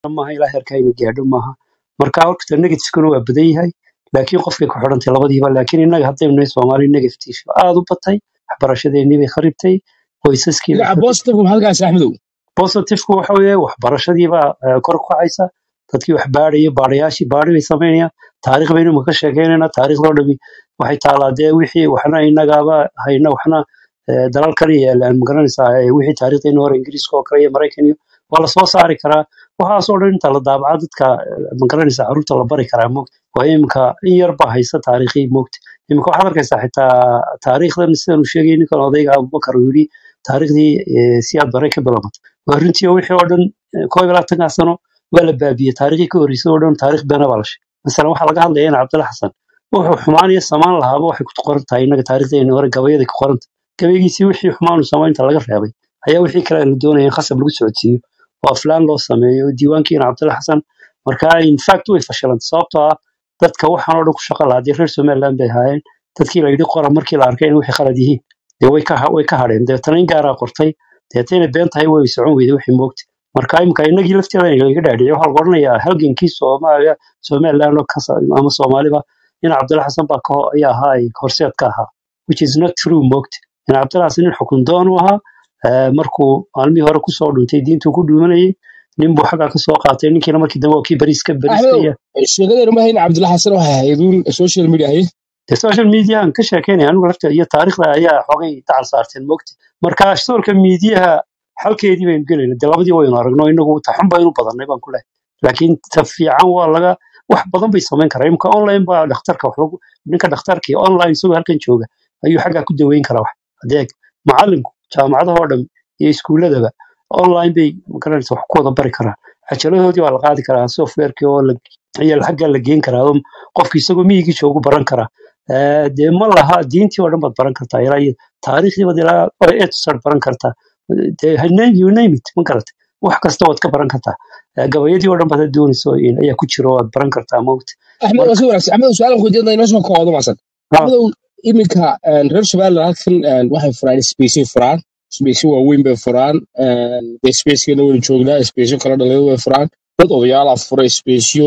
maaha ilaa heerka ayna gaadho maaha marka horta negativekuna waa badan yahay laakiin qofkay ku xidhantay labadiiba laakiin innaga haddaynu nahay soomaali negative aad u batay waxbarashadeennii bay kharibtay qoysaskii bay dhinaca kharibtay positive maxaad kaasa axmedow positivku waxa weeye waxbarashadiibaa eh, kor u kacaysa dadkii wax baadhaya baadhayaashii baadhi bay samaynayaan taariikh baynu imika ka sheekeynayna taariikhdoo dhami waxay taalaa dee wixii waxna innagaaba hayna waxna eh, dalal kale yeelaan magaranaysaa eh, wixii taariikhdayna hore ingiriiska oo kale iyo maraykan iyo waa lasoo saari karaa waxaasoo dhan inta la daabaca dadka eh, magaranaysaa carruurta la bari karaa moogta waa imika in yar baa haysta taariikhii moogta imika waxaad arkaysaa xitaa taariikhdan sidan uu sheegay ninkan odayga abubakar uu yidhi taariikhdii eh, siyaad bare ka bilaabatay waa runtii oo wixii oo dhan eh, koob iyo labaatankaa sano waa la baabiyey taariikhii ka horreysay oo dhan taariikh beena baa la sheegay masalan waxaa laga hadlaya in cabdalla xasan wuxuu xumaan iyo samaan lahaaba waxay ku qoran tahay innaga taariikhdeena hore gabayada ku qoranta gabaygiisii wixii xumaanu samaynta laga reebay ayaa wixii kale la doonaya in khasab lagu socodsiiyo oo aflaan loo sameeyo diiwaankiina cabdalla xasan marka infact way fashilantay sababtoo ah dadka waxaan oo dhan ku shaqo lahaa dee reer somaliland bay ahaayeen dadkii la yidhi qora markii la arkay in wixii khalad yihiin dee way ka way ka hadheen deetana in gaaraa qortay deetana been tahay way socon weyday wixii moogta marka imika innagii lafteeda in laga dhaadhiciyo waxaa laga odhanayaa halgankii soomaaliya somaliland oo kasa ama soomaaliba in cabdalla xasan baa ka ho- ayaa ahaa ay horseed ka ahaa which is not true moogta in cabdalla xasan nin xukun doon u ahaa eh, markuu maalmihii hore kusoo dhuntay diintuu ku dhuumanayay nin buu xaggaa kasoo qaatay ninkiina markii dambe waa kii bariiska bariiska axmedow iyo sheekadeenu ma hayn cabdilla xasan waxay ahayd uun social media ahayd dee social mediahan ka sheekeynaya anigu lafta iyo taariikhda ayaa xogay dacal saarteen moogta marka social mediaha xalkeedii baynu gelayna dee labadii waynu aragno inagu taxun baynu badannay baan ku lehay laakiin ta fiican waa laga wax badan bay samayn karaa imka online baa dhakhtarka wax lagu ninka dhakhtarkii online isagoo halkan jooga ayuu xaggaa ku daweyn karaa wax adeeg macalinku jaamacadahoo dhan iyo iskuuladaba online bay magaranaysa wax ku wada bari karaan cajaladoodii waa la qaadi karaa softwarekii oo la ayaa xaggaa la geen karaa oo qofki isagoo miyigii joogu baran karaa Eh, dee ma laha diintii oo dhan baad baran kartaa ilaa iyo taariikhdii baad ilaa etusad baran kartaa dee name you name it ma garatay wax kasta waad ka baran kartaa Eh, gabayadii oo dhan baad doonayso in ayaa ku jiro waad baran kartaa mawta axmed waa marka si wanaagsan axmedow su-aalan ku weydiinaya inoo soo koodo maasan ha axmedow iminka een, reer somaliland halkan een, waxay furaan spacey furaan spacey waaweyn bay furaan dee spacekana waynu joognaa spaceyo kala dhalinyaro way furaan dad odayaala fura spaceyo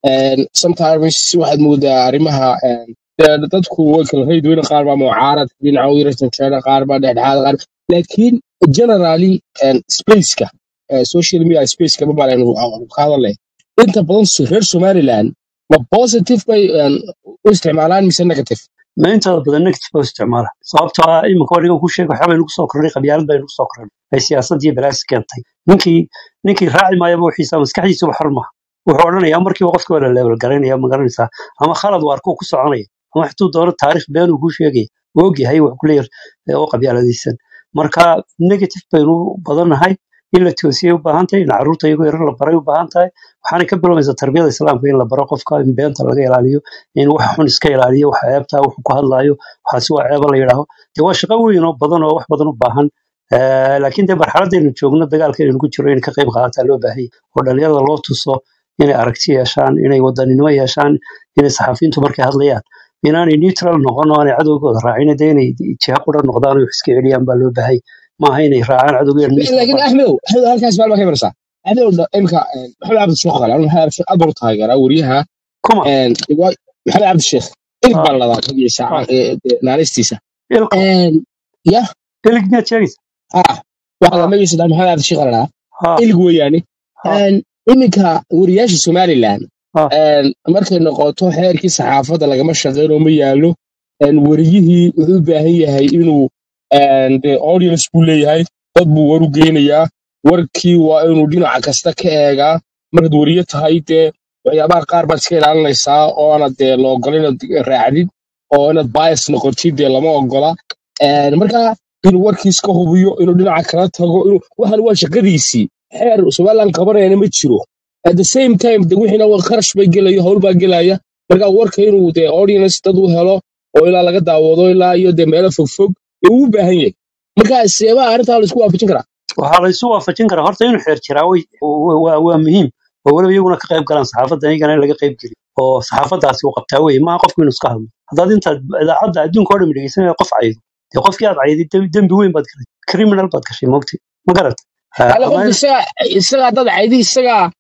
sometimes waxaad moodaa arrimaha een, dee dadku way kala rayid weyna qaar baa mucaarad dhinaca u yara janjeera qaar baa dhexdhexaad qaar laakiin generally een, spaceka eh, social media spaceka ma balaynu ka hadalnay inta badan so- reer somaliland ma positive bay een, u isticmaalaan mise negative ma intooda badan negative baa u isticmaala sababtoo ah iminka oo dhigan ku sheega waxaa baynu kusoo kornay qabyaalad baynu kusoo kornay ay siyaasadii balaasi keentay ninkii ninkii raaci maayaba wixiisa maskaxdiisuba xor maaha wuxuu odhanayaa markiiba qofka waa la leebel garaynaya ma garanaysaa ama khalad waa arkuu ku soconaya ama xituu doono taariikh been uu kuu sheegaya wuu ogyahay wax kuleeyahay oo qabyaaladaysan marka negative baynu u badannahay in la toosiyay u baahan tahay in carruurta iyagoo yarar la baray u baahan tahay waxaanay ka bilowmaysaa tarbiyada islaamka in la baro qofka in beenta laga ilaaliyo in wax xun iska ilaaliyo wax ceebta wuxuu ku hadlaayo waxaasi waa ceeba la yidhaaho dee waa shaqo weyn oo badan oo wax badan u baahan Eh, laakiin dee marxaladaynu joogno dagaalka inaynu ku jiro in ka qayb qaadataa loo baahanya oo dhalinyarada loo tuso inay aragti yeeshaan inay wadaninimo yeeshaan inay saxafiyiintu markay hadlayaan inaanay neutral noqon oo aanay cadowgooda raacin dee inay jiha qura noqdaan oo wax iska celiyaan baa loo baahay maaha inay raacaan cadowgeeda miiska laakiin axmedow axmedow halkaas maalma ka imanaysaa axmedow dha- imika een, maxamed cabdi sheekh qale anu maxamed cabdi sheekh aad baan u taageeraa wariyaha kuma een, waa- maxamed cabdi sheekh ilig ah, baan ladaa magaciisa ah, ee, ee, naanistiisa ilko Een, ya ilig miyaad sheegaysa ah waxaa ah, magaciisa dhaa maxamed cabdi sheekh ladaa ah, ilig weeyaane ah, Een, iminka wariyaasha somaliland ah, een, markay noqoto xeerkii saxaafadda lagama shaqeyno ma yaalo een, wariyihii wuxuu u baahan yahay inuu een, dee audience buu leeyahay dad buu war u geynayaa warkii waa inuu dhinaca kasta ka eegaa markaad wariye tahay dee waxyaabaha qaar baad iska ilaalinaysaa oo aanad dee la ogola inaad raacdid oo inaad bias noqotid dee lama ogola Een, marka inuu warkiis ka hubiyo inuu dhinaca kala tago inuu waxan waa shaqadiisii xeer somaliland qabanayana ma jiro at the same time de wixiina waa kharash bay gelayo howl baa gelaya marka warka inuu dee audience dad u helo oo ilaa laga daawado ilaa iyo dee meelo fogfog ee uu u baahan yahay marka seebaa arrintaa la isku waafajin karaa waxaa la isu waafajin karaa horta inuu xeer jiraa way- wa- waa waa muhiim oo weliba iyaguna ka qayb galaan saxaafadda iyagana in laga qayb geliyo oo saxaafaddaasi uu qabtaa weye maaha qofku inuu iska hadlo haddaad intaad idaacadda adduunka oo dhan dhegeysanaya qof caydo dee qofkii aad cayday dembi dembi weyn baad gashay criminal baad gashay mogti ma garat ala qofka isaga isagaa dad caydi isagaa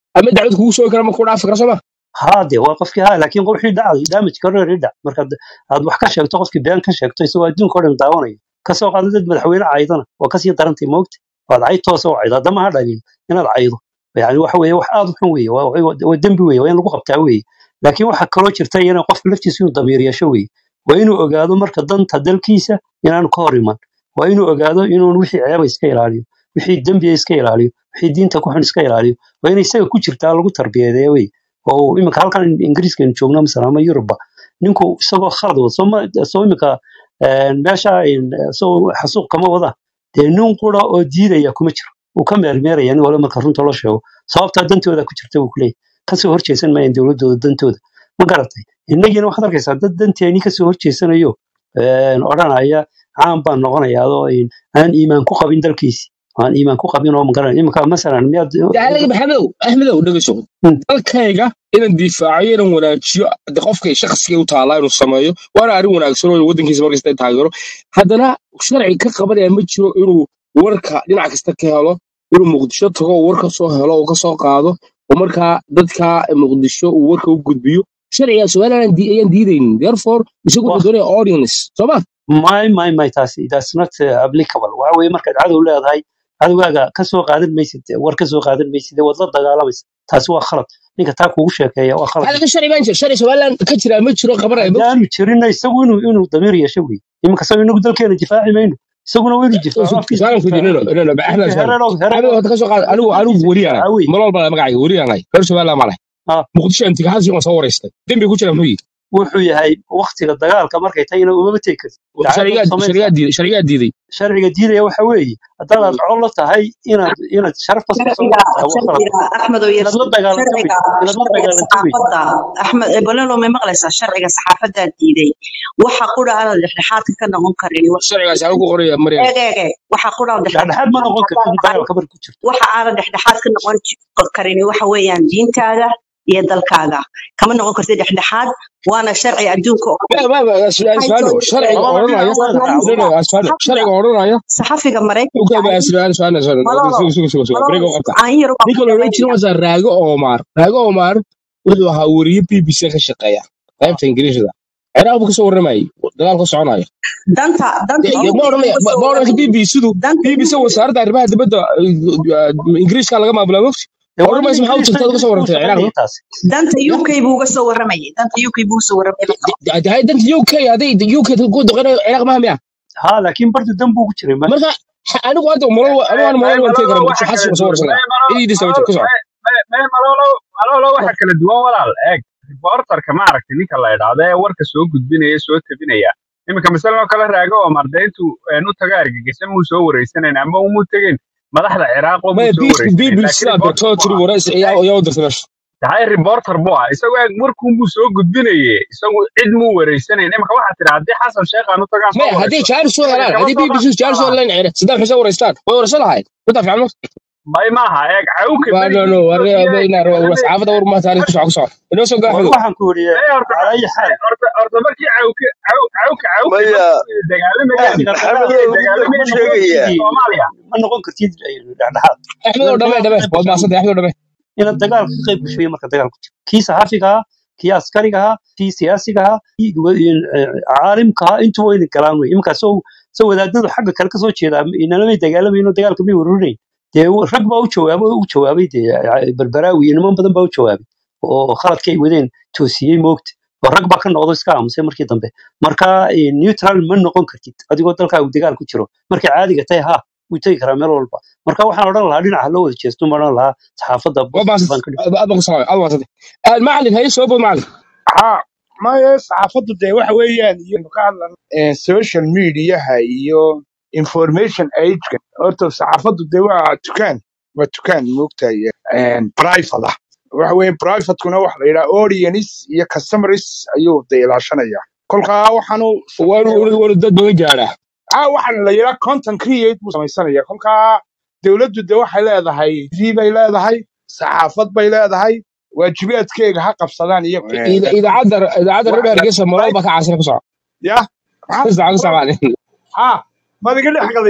ama dacwad kugu soo kara ma ku dhaafi kara sooma haa de waa qofkii haa laakiin wixii dhacday damage kareeri dhac marka d- aad wax ka sheegto qofkii been ka sheegto isagoo adduunka oo dhan daawanayo kasoo qaada dad madaxweyne caydana waa kasii darantay moogta waad cayd toosa u caydo haddama ha dhalin inaad caydo yani waxa weeye wax aad u xun weeye waa waa- waa dembi weeye waa in lagu qabtaa weeye laakiin waxaa kaloo jirta iyana qofka laftiisa inuu damiir yeesho weeye waa inuu ogaado marka danta dalkiisa inaanu ka hor iman waa inuu ogaado inuun wixii ceeba iska ilaaliyo wixii dembiya iska ilaaliyo wixii diinta ku xun iska ilaaliyo waa inay isaga ku jirtaa lagu tarbiyadeeya wey oo iminka halkan ingiriiska aynu joogno masala ama yurubba ninku isagoo khalad wada soo ma- soo iminka een, meesha een, isagoo xasuuq kama wada dee nin qura oo diidaya kuma jiro uu ka meermeeraya nin wala marka runta loo sheego sababtaa dantooda ku jirta buu kuleeyahy kasoo horjeesan maayaan dowladooda dantooda ma garatay innagiina waxaad arkaysaa dad danteeni kasoo horjeesanayo een, odhanaya caan baan noqonayaa adoo een, aan iimaan ku qabin dalkiisi aan iimaan ku qabin oo magaranay iminka masalan miyaad dacalaga maxamedow axmedow dhegeyso Hmm. dalkayga inaan difaaciyo inaan wanaajiyo de qofka shakhsiga u taallaa inuu sameeyo waana arrin wanaagsan oo waddankiisa markasta taageero haddana sharci ka qabanaya ma jiro inuu warka dhinac kasta ka helo inuu muqdisho tago oo warka soo helo oo ka soo qaado oo markaa dadka muqdisho uu warka u gudbiyo sharciga somaliland di- ayaan diidaynin therefore isagu Wah. wuxuu doonaya audience sooma my my my taasi that's not uh, applicable waxa weeye markaad cadow leedahay cadowgaaga ka soo qaadan maysid war ka soo qaadan maysid waad la dagaalamaysa taasi waa khalad ninka taa kugu sheekeeya waa khalad hada sharci baan jira sharci somaliland ka jira ma jiro qabanaya ma haddaanu jirinna isagu inuu inuu damiir yeesho wey iminka saw inagu dalkeena difaaci mayno isaguna waa inuu difaaco afkiisa su'aalan ku difaaco diinino inano axmed ninka su'aalan hererow axmed hererow hadda ka soo qaad anigu anigu afkiisa weriyaanay difaaca wey malol baa magacayga weriyaanay reer somaliland maleh Ah, muqdisho intixaansi waan soo wareystay dembi ku jira muxuu yihi wuxuu yahay waktiga dagaalka markay tahayna umama tegi kartid dacayad sharigaa baad sharigaa samaynaysaa diiday sharigaa diiday sharciga diidaya waxa weeye haddaad aad col la tahay inaad inaad sharaf ka soo sharciga saartaa waa khalad sharciga axmed oo inaad la yasiin dagaalanto wey sharciga inaad la sharciga dagaalanto wey saxaafadda axmed ebolelo may maqlaysaa sharciga saxaafaddaa diiday waxa qura aanad dhexdhexaadka ka noqon karin sharcigaas anigu ku qoraya maryam eeg eeg eeg waxa qura aanad dhexdhexaad ma noqon kartid dagaalka marka ku jirto waxa aanad dhexdhexaad ka noqon ji- karin waxa weeyaan diintaada iyo dalkaaga kama noqon kartid dhexdhexaad waana sharci adduunka oo ma ma ma waxay asfaano soo sharciga labada dhinac odhanaya waa no raacday no asfaano saxafiga sharciga odhanaya saxafiga maraykanka uka ba ah asfaano asfaano asfaano malolo suga suga suga suga malolo bariga u qabta aan yar baan ninka ku la odhan jiro dhamaynaya waa raago omar raago omar wuxuu ahaa weriye b b c ka shaqeeya qaybta ingiriisida ciraaq buu kasoo warramayay dagaal ka soconaya danta danta De- de- UK ma buu odhanaya ka ma soo ma odhanaysa b warramay b c du danta b b c UK wasaaradda arrimaha dibadda ingiriiska laga maamulaa mogti dee waa nin odhan maysa maxaa u ingiriista jirta ad ingiriiska u ka soo warrantay ciraaq shaqaynaya taasi danta ya UK buu uga soo warramayay danta UK buu uga soo warramayay marka de- de- danta UK hadday UK ku doqonayo ciraaq maha miya ha laakiin bardu dan buu ku jiray ma marka ha- anigu hadda malol anigu may malol waan tegi malolo karaa waxa muqdisho kala xasis waan soo duwan warsan karaa may malolo cidiidisa ma jiro ku malolo soco may may malolo malolo waxa kala duwan walaal eeg reporterka ma aragtay ninka la idhaahdo ee warka soo gudbinaya soo tabinaya iminka masalan oo kale raago oo mardeyntu u taga argagixisa muu soo wareysanayn ama umuu tegin madaxda ciraaq oo maya muu soo b b wareysanayn b laakiin sidaa reporter dirtoo buu tiri ahaa wareys ayaa ayaa u dirtay meesha tahay reporter buu ah isagoo eeg warkuunbuu soo gudbinaye isagu cid muu wareysanayn iminka waxaa tiri haddii xasan sheekh aan u tagaan soo maya haddii wareysto jaaris soo isaga helaan kama haddii soo b b c jaaris soo qaadaan helaan cire saddex xuseen wareystaan way wareysan lahayd intaa fiican ma may maaha eeg cawka waa no berigii no war etoobiya ina dagaalamay saxaafadda war ma taariikh ku soco ku soco inoo soo war gaaxdo waxaan ku weriye Ee, horta calaa ayi xaal horta horta markii cawke caw cawka cawke maya markii dagaalamayeen waqtiga maxamed dagaalka markay oo mid baan dagaalamayeen ku sheegayaa waqtigii Soomaaliya ma noqon kartid dhexdhexaad axmed oo inaad dhamee dagaal ka dhamee qayb waad gasho maasantay axmed oo dhamee inaad dagaal ka qayb gasho iyo marka dagaal ku jiro kii saxaafiga ahaa kii askariga ahaa kii siyaasiga ahaa kii wa- in- eh, caalimka ahaa intuba wayna galaan wey iminka soo soo wadaadadu xagga kale kasoo jeeda inanamay dagaalamayno dagaalka may warurinayn dee rag baa u jawaabo u jawaabay dee eh, berberaawi iyo niman badan baa u jawaabay oo khaladka ay wadeen toosiyey moogta oo rag baa ka noqdo iska aamusay markii dambe marka eh, neutral ma noqon kartid adigoo dalkaagu dagaal ku jiro markay caadiga tahay ha wuu tegi karaa meel walba marka waxaan odhan lahaa dhinaca loo wada jeesto ma odhan lahaa saxaafadda waad positive baan maasantay ka dhigay aad baan ku salaamay aad maasantay macalin haye soo bod macalin ها ما saxaafaddu dee waxa weeyaan iyo ka hadlan eh, social mediaha iyo information age horta saxaafaddu dee waa dukaan waa dukaan moogtahay eh, private ah waxa weeye privatekuna waxa la yidhaha audience iyo customers ayuu dee ilaashanaya kolkaa waxaanu waanu sameynaya waanu dad badan gaadhaa ah waxaan la yidhaha content create buu samaysanaya kolkaa dowladdu dee waxay leedahay tv bay leedahay saxaafad bay leedahay waajibaadkeega ha qabsadaan iyo Ida- idaacadda idaacadda reer waxa la hargeysa malol baa ka caasina ku soco ya maxaa istaca ku soco macalin ha maad iga dhex galaysay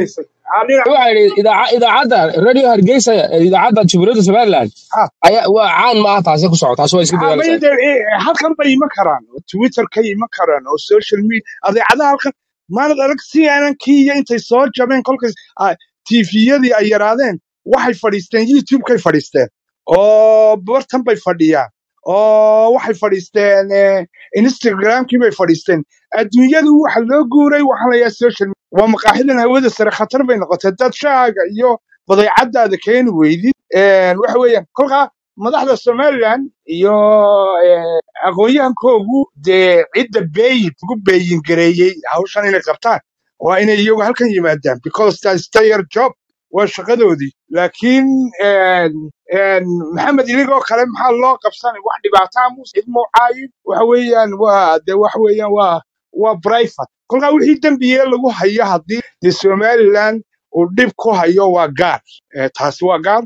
adina waxaa yidhi idaaca- idaacadda radio hargeysa ee idaacadda jamhuuriyadda somaliland ha ayaa waa caan maaha taasi ku socota taasi waa iska ha dagaalaysaa mayde halkan bay iman karaan oo twitter ka iman karaan oo social media adeecadaha halkan maanad arag cnn kii iyo intay soo jabeen kolkay tviyadii ay yaraadeen waxay fadhiisteen youtube-kay fadhiisteen oo bartan bay fadhiyaan oo waxay fadhiisteen eh, instagram-kii bay fadhiisteen adduunyadu waxa loo guuray waxaa la yahaa social media waa maqaaxidan hawada sare khatar bay noqotay dad shaaga iyo badeecadaada keeni weydid Een, waxa weeyaan kolkaa madaxda somaliland iyo eh, aqoon-yahankoogu dee cidda beeyin ugu beeyin gareeyey hawshan inay qabtaan waa inay iyagu halkan yimaadaan because that's their job waa shaqadoodii laakiin een, een, maxamed iligoo kale maxaa loo qabsanay wax dhibaataa muuse cid muucaayin waxa weeyaan waa de waxa weeyaan waa waa private kolkaa wixii dembiye lagu hayo haddii de somaliland uu dhib ku hayo waa gaar Eh, taasi waa gaar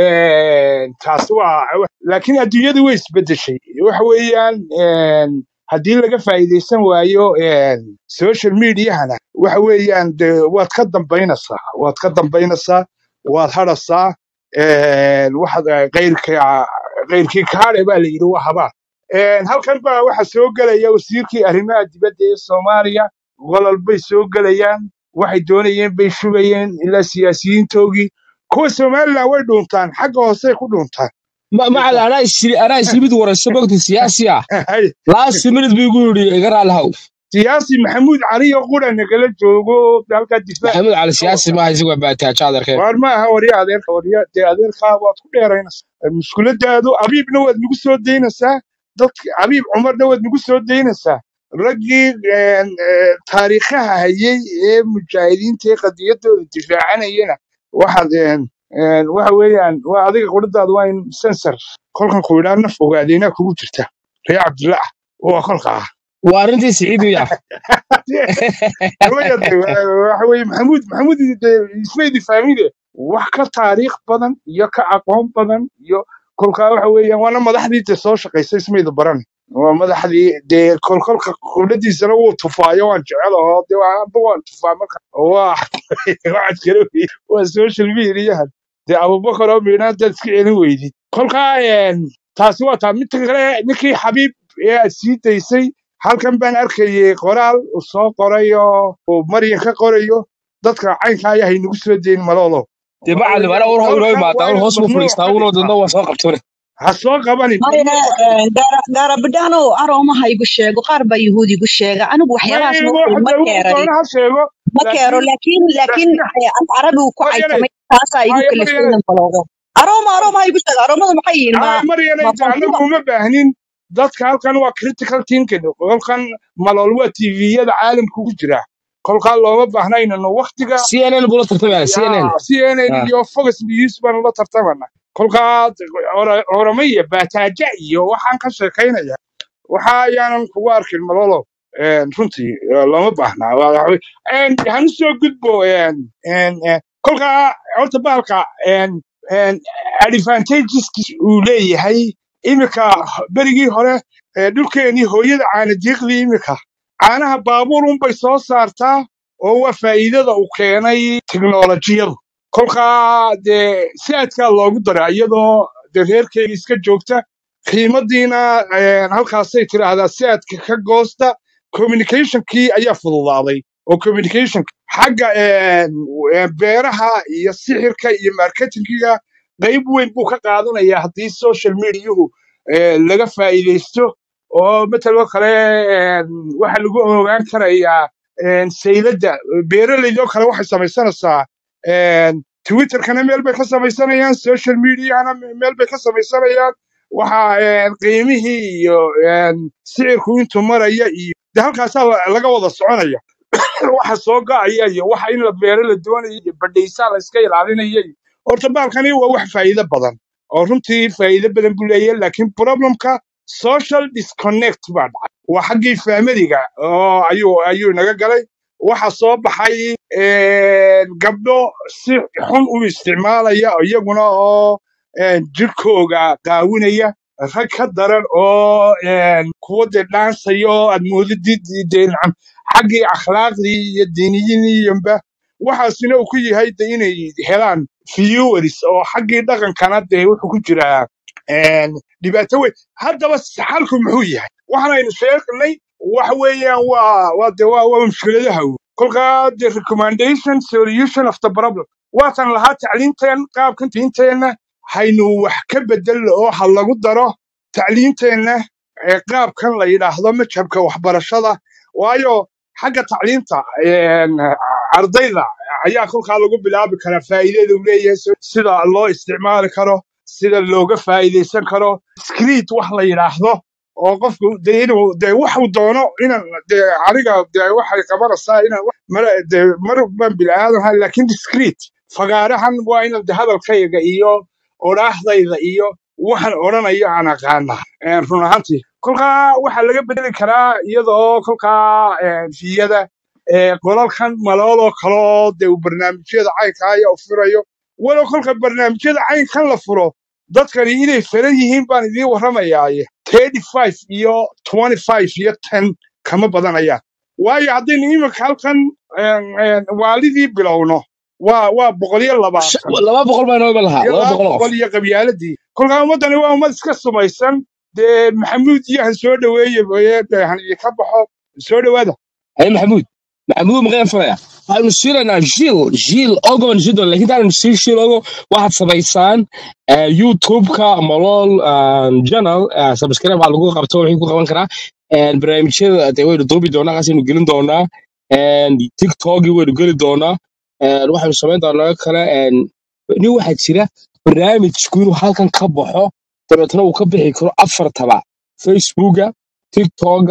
Een, taasi waa laakiin adduunyadu way isbedeshay waxa weeyaan een, haddii laga faa'iidaysan waayo een, social mediahana waxa weeyaan de waad ka dambaynaysaa waad ka dambaynaysaa waad hadhasaa een, waxaad eh, qeyrka qeyrkii kaale baa la yidhi waa habaa Een, halkan baa waxa soo gelaya wasiirkii arrimaha dibadda ee soomaaliya qolol bay soo gelayaan waxay doonayeen bay shubayeen ilaa siyaasiyiintoogii kuwa somaliland way dhuuntaan xagga hoosey ku dhuuntaan Ma- macal anaa isiri anaa islimid warayso mogta siyaasi ah Hay, last minute buu igu yidhi iga raalihaw siyaasi maxamuud cali oo qura nagala joogo halkaa difaac maxamuud cali ka siyaasi wata maaha isagu waa baataajo adeerkeen waar ma aha warya adeerka warya dee adeerkaa waad ku dheeraynaysaa mushkuladaadu abiibna waad nagu soo daynaysaa dadka abiib cumarna waad nagu soo daynaysaa raggii een, ee, taariikhaha hayay ee mujaahidiinta ee qadiyadooda difaacanayana waxaad een, een, waxa weeyaan waa adiga qudhadaadu waa in sensor kolkan ku idhaa naf ogaadeynaa kugu jirta ree cabdillah waa kolka ah waa arrintii siciid miya Hooyada, waxa weeye maxamuud maxamuud de- ismaydi fahmide wax ka taariikh badan iyo ka aqoon badan iyo kolkaa waxa weeyaan waana madaxdii de soo shaqaysay ismayda baran waa madaxdii dee kolkolka qubladiisana wuu tufaayo waan jecel aho de amba waan tufaa marka waa waxaad kala weydi waa social mediahan dee abubakar oo miidhaan dad iska celin weydid kolkaa een, taasi waa taa midka kale ninkii xabiib ee aad sii daysay halkan baan arkayay qoraal uu soo qoray oo uu maryan ka qorayo dadka caynka ayaa haynagu soo deyn maloolo dee waxa macalim weeye anaa war inoo qolkan imaada waa war inaad hoos buu mamnuuc fadhiistaa ka unoo dhigtaa dadna waa soo qabtone ha soo qabanin maya mamnuuc ka dhig gaarabidhaano aroomaha igu sheego qaar baa yahuud igu sheega anigu maya waxyaabahaas iyagu ma ma hadda wuxuu keerani doona ha sheego ma keero laakiin laakiin laakiin laakiin eh, af carabi uu ku maryanay caytamay taasaa igu haya kaliftay maryanay inaan baloogo arooma arooma ha igu sheega aroomadu maxay yihiin ma haya maryanay ma de annagu qolkiiba uma baahnin dadka halkan waa critical thinking kolkan malool waa tviyada caalamka ku jira kolkaa looma baahnayno waktiga cnn buu la tartamaya cnn ya cnn Ah. iyo fox news baan la tartamana kolkaa oromaya baataaja iyo waxaan ka sheekaynaya waxa ayaanan kugu arkin malolo Een, runtii eh, looma baahna Waa- waxa wey- een, hanu soo gudbo een, een, een, kolkaa horta baalka een, een, advantageski uu leeyahay imika berigii hore ee, dhulkeenii hooyada caana diiqdii imika caanaha baabuur unbay soo saartaa oo waa faa'iidada uu keenay tiknolojiyadu kolkaa dee siaadkaa loogu daraa iyadoo dee reerkeyga iska joogta qiimadiina een, halkaasay tidhaahdaa siaadka ka goosta communicationkii ayaa fududaaday oo communication xagga een, een, beeraha iyo sixirka iyo marketingiga qayb weyn buu ka qaadanayaa haddii social mediahu ee, laga faa'iidaysto oo mataloo kale een, waxa lagu ogaan karayaa een, sayladda beeraleydoo kale waxay samaysanaysaa een, twitterkana meel bay ka samaysanayaan social mediahana meel bay ka samaysanayaan waxa een, qiimihii iyo een, sicirku intuu maraya iyo de halkaasaa la- laga wada soconaya waxa soo go'aya iyo waxa in la beero la doonayo iyo badhaysaa la iska ilaalinaya iyo horta baalkani waa wax faa'iido badan oo runtii faa'iido badan buu leeyahay laakiin problemka social disconnect baa dhacay waa xaggii faamiliga oo ayuu ayuu naga galay waxa soo baxay een, gabdho si xun u isticmaalaya iyaguna oo een, jirkooga qaawinaya rag ka daran oo een, kuwa dee dhaansaya oo aad moodidid dee nacam xaggii akhlaaqdii iyo diiniyiniiyanba waxaasina uu ku yahay de inay helaan viewers oo xaggii dhaqankana dee wuxuu ku jiraa een, dhibaato weyn haddaba xalku muxuu yahay waxaanaynu sheegnay waxa weeyaan waa waa de waa waa mushkiladaha weyn. kolkaa the recommendation solution of the problem waatan lahaa tacliinteen qaabkan diinteenna haynu wax ka bedelno oo ha lagu daro tacliinteenna ee qaabkan la yidhaahdo majhabka waxbarashada waayo xagga tacliinta een, ardayda ayaa kolkaa lagu bilaabi karaa faa'iidada uu leeyahay si- sida loo isticmaali karo sida looga faa'iidaysan karo script wax la yidhaahdo oo qofku de inuu de waxu doono inan de aniga de waxay qabanaysaa inaan wax- mar de mar baan bilaadanha laakiin discreet fagaarahan waa inan de hadalkayga iyo odhaahdayda iyo waxaan odhanayo aan aqaanaa een, run ahaantii kolkaa waxaa laga bedeli karaa iyadoo kolkaa een, fiyada ee, qolalkan malooloo kaloo de uu barnaamijyada caynkaaya u furayo walow kolka barnaamijyada caynkan la furo dadkani inay feran yihiin baan idiin warramayaaye thirty five iyo twenty five iyo ten kama badanayaan waayo haddaynu iminka halkan een, een, waalidii bilowno waa waa boqolyo Sh- labaatan laba boqol baa inoo iman lahaa iyo laba laba boqol oo qof boqol iyo qabyaaladii kolkaa ummaddani waa ummad iska sumaysan dee maxamuud iyo han soo dhoweeye mooye dee han idinka baxo soo dhowaada haye maxamuud maxamuud maqeen falaya waxaynu siinaynaa jiil jiil ogo baan siin doonaa laakiin taanu sii jiil ogo waxaad samaysaan eh, youtube-ka malool channel eh, subscribe waxaa lagu qabto wixii ku qaban karaa Eh, barnaamijyada dee waynu duubi doonaa kaasaynu gelin doonaa Eh, tiktoki waynu geli doonaa Eh, waxaynu samayn doonaa kale eh, nin waxaa jira barnaamijku inuu halkan ka baxo dabeetna uu ka bixi karo afartaba facebooka tiktoka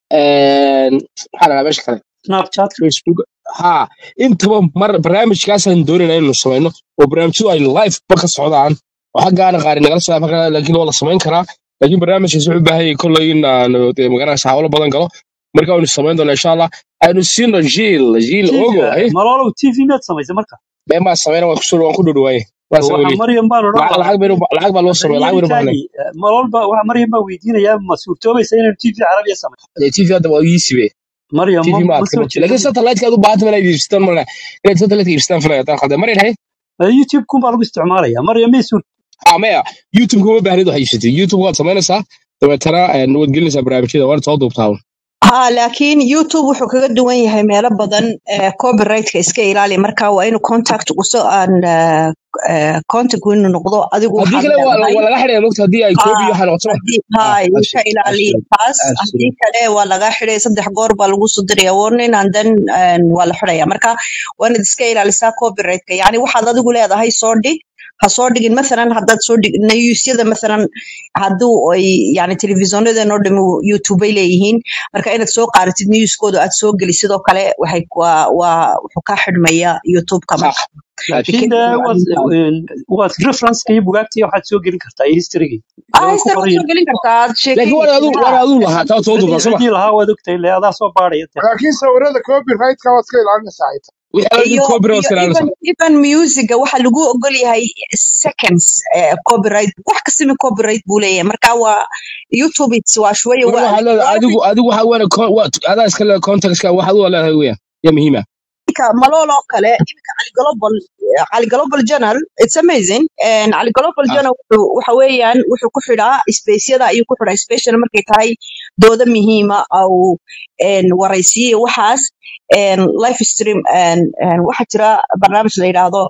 maxaa la dhahaa meesha kale snapchat facebook ha intaba mar barnaamijkaasaan doonayna inaynu samayno oo barnaamijyadu ay live ba ka socdaan oo xaggaana qaari nagala socdaan markaa laakiin waa la samayn karaa laakiin barnaamijkaas wuxuu u baahan yahay kolley in aan dee magaranaysa hawlo badan galo marka waynu samayn doonaa insha allah aynu siino jiil jiil tv ogo hay maloolow tv miyaad samaysay marka been baa samayna waan kusoo waan ku dhowdhawaaye waa waxa samayni maryam baan odhan lacag lahaa lacag baynu lacag baa loo sameeya lacag baynu baahnay barnaamijkaagii malool ba waxa maryam baan weydiinayaa ma suurtoobaysa inaynu tv carabiya samayno tv hadda waa iisibe maryam tv ma ma ma adka soo laakiin jeedin satellite-ka aad u baahan tahay inaad iibsataan maleh inaad satellite-ka iibsataan filaya haddaan khaldan marin hay youtube kun baa lagu isticmaalaya maryam may suur ah maya youtube kuma baahnid waxaad iibsatay youtube waad samaynaysaa dabeetana eh, waad gelinaysaa barnaamijyada waana soo duubtaa ha laakiin youtube wuxuu kaga duwan yahay meelo badan ee copyrightka iska ilaali marka waa inuu contact uso aan eh, eh, contact inuu noqdo adigu haddii waxaad kale waa leedahay waa laga xidhaya mogta haddii ay ha koobi iyo waxaa noqoto ma haddii ah hay ka absolute ilaali absolute taas haddii absolute kale waa laga xidhay saddex goor baa lagu soo diraya warning and then eh, waa la xidhaya marka waa inaad iska ilaalisaa copyrightka yani waxaad adigu leedahay soo dhig ha soo dhigin mathalan haddaad soo dhig newsyada mathalan hadduu ay yani telefishonadan oo dhami youtube ay leeyihiin marka inaad soo qaadatid newskooda aad soo geli sidoo kale waxay waa waa wuxuu ka xidhmaya youtubeka sax marka laakiin because de waad waad referenceka iyo bugaagta iyo waxaad soo gelin kartaa iyo historygii ah way ku history waad qoran soo gelin kartaa aad laakiin waana sheekaysid adu ha waana adu lahaa taa soo duubtaa ciddii soma ciddii lahaa waad ogtahay le adaa soo baadhaya de laakiin sawirada copyrightka waad iska ilaalinaysaa xitaa wixii aad iyo copyright iyo iska even ilaalinaysaa even musica waxa lagu ogol yahay seconds eh, copyright wax kastaba copyright buu leeyahay marka waa youtube it's waa shوية marka waa waxaad leedahay waa adigu adigu waxa weyn waa adaa iska leedahay contextka waxaad u leedahay weeyaan yaa muhiima iminka malool oo kale iminka cali global cali global journal it's amazing and cali global ah journal wuxuu waxa weeyaan wuxuu ku xidhaa spaceyada ayuu ku xidhaa special markay tahay dooda muhiima au en waraysiye waxaas en live stream en en waxa jira barnaamij la yidhaahdo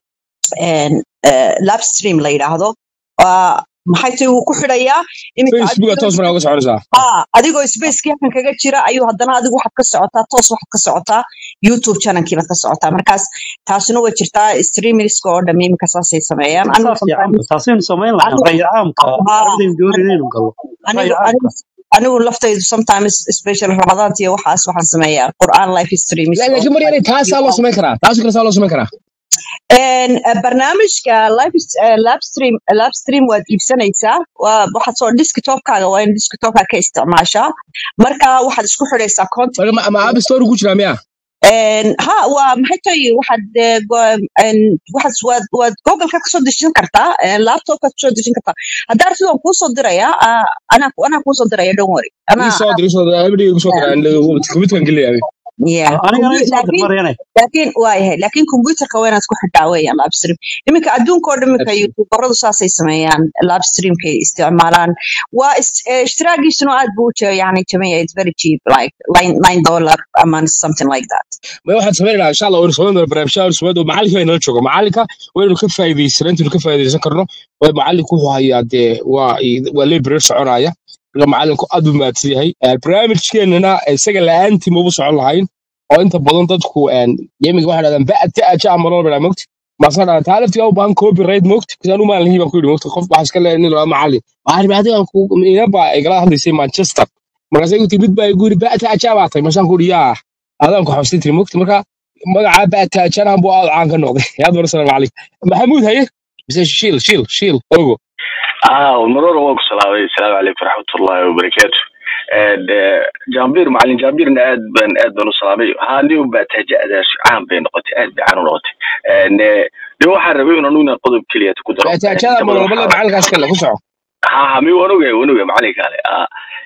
en eh, live stream la yidhaahdo waa maxay tahay wuu ku xidhayaa iminka facebooka adigoo toos markaa uga soconaysaa haa adigoo spacekii halkan kaga jira ayuu haddana adigu waxaad ka socotaa toos waxaad ka socotaa youtube channelkii baad ka socotaa markaas taasina way jirtaa streamerska oo dham iminka saasay sameeyaan anigu saa fiican sometimes taasaynu samayn lahayn anigu ra'yi caamka haa carabidaynu doonayna inaynu gallo ra'yi anigu caamka anigu anigu laftaydu sometimes special ramadaanta iyo waxaas waxaan sameeyaa qur'aan live streams La- oo laakiin mar yaray taasaa loo samayn karaa taasoo kale saa loo samayn karaa een eh, barnaamijka live eh, live stream live stream waad iibsanaysaa waa waxaad soo desktopkaaga waa in desktopka ka isticmaashaa marka waxaad isku xidhaysaa content marka ma ma app store ku jiraa miya een ha waa maxay tahay waxaad eh, go- een, waxaad waad waad google-ka kasoo dejin kartaa een, laptopka kasoo dejin kartaa haddaa aragtid waan kuusoo dirayaa ah, anaa anaa kuusoo diraya don't worry ii anaa soo dir ii soo dir everyday igu soo dir aan computerkan geliyay yeah anigana Compu- isoo dir laakiin maryane laakiin waa yahay laakiin computerka waa inaad ku xidhaa weeyaan live stream iminka adduunka oo dhan iminka youtuberadu saasay sameeyaan live streamkay isticmaalaan waa is- eh, ishtiraagiisuna aad buu u je- yani jamaya it's very cheap like nine nine dollar a month something like that ma waxaan samaynaynaa insha allah waynu samayn doonaa barnaamijyada waynu samayn doonaa macalinka inala jooga macalinka waynu ka faa'iidaysan intaynu ka faa'iidaysan karno way macalinku wuxuu hayaa dee waa waa library soconaya marka macalinku aad buu mahadsan yahay Eh, barnaamijkeenana isaga la-aantii mauba socon lahayn oo inta badan dadku yemiga waxay dhahdaan ba'ta aja amaloo baa mogti maasa dhahan taa laftigaa u baahan copyright mogti kasi anu maalin baan ku yidhi mogti qof waxaa iska leeyahay nin laa macalin waxaan ihi adigan ku inaba igala hadlaysay manchester markaas igu timid baa igu yidhi ba'ta aja baa tay masaan ku yidhi yaa adaan ku xabsin tiri mogti marka magacaa ba'ta ajanahan buu aad caan ka noqday yaad warsan macalin maxamuud haye mise shiil shiil shiil ogo اه والمرور هو السلام السلام عليكم ورحمه الله وبركاته آه، جامبير معلم جامبير اد بن اد بن سلامي هاني وباتجا اداش عام بين نقطه اد عن نقطه ان دي waxaan rabay inaan una qodob kaliya ku daro ba'ta ajada ma walba macalinkaas kale ku soco ha ha mi wanuga wanuga macalinka ale ah